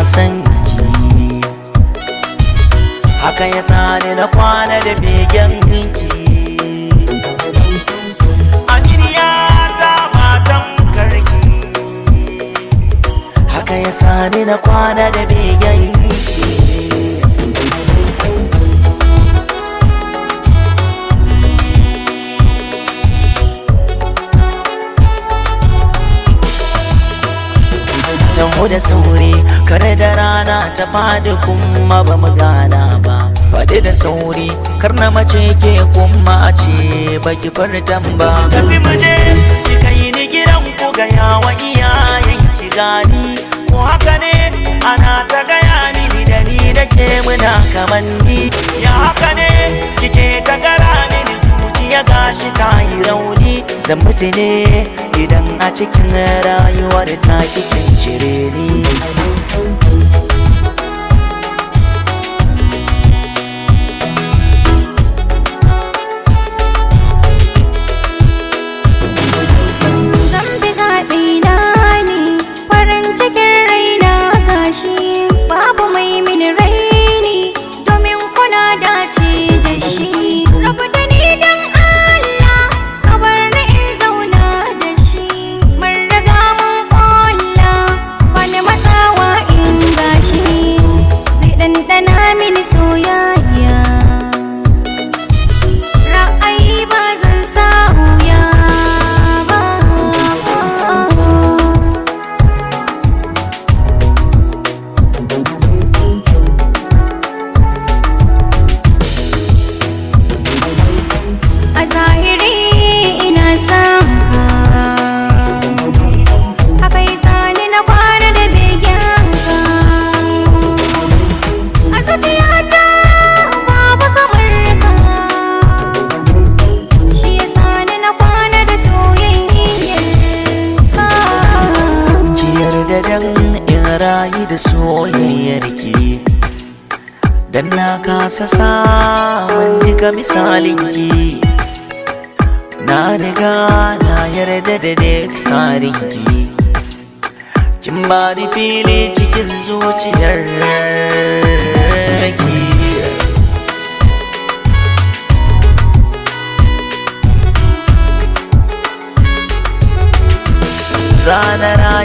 san ki haka ya sani na kwana da begen ki aminiya ta matan karki haka ya sani na kwana da begen ki taho da sauri kare da rana ta fadi kuma ba mu gana ba faɗi da sauri kar na mace ke kuma a ce baki fartan ba tafi mu je ki kai ni gidan ku ga yawa iyayen ki gani ko haka ne ana ta gaya mini da ni da ke muna kamanni ya haka ne kike ta gara mini zuciya gashi ta yi rauni zan mutu ne idan a cikin rayuwar ta kikin cire ni Zan bi zaɓi na ne farin cikin raina gashi babu mai mini raini domin kuna dace da shi rabu da ni dan Allah ka bar ni in zauna da shi mun riga mun ƙulla wani matsawa in gashi zai ɗanɗana mini soyayya ra'ayi ba zan sa wuya ba a zahiri ina son ka haka yi sani na kwana da begen ka a zuciyata babu kamar ka shi ya sani na kwana da soyayyar ka ki yarda dan in rayu da soyayyar ki dan na kasa samun diga misalin ki na riga na yarda da duk tsarin ki kin ba ni fili cikin zuciyar ki zanara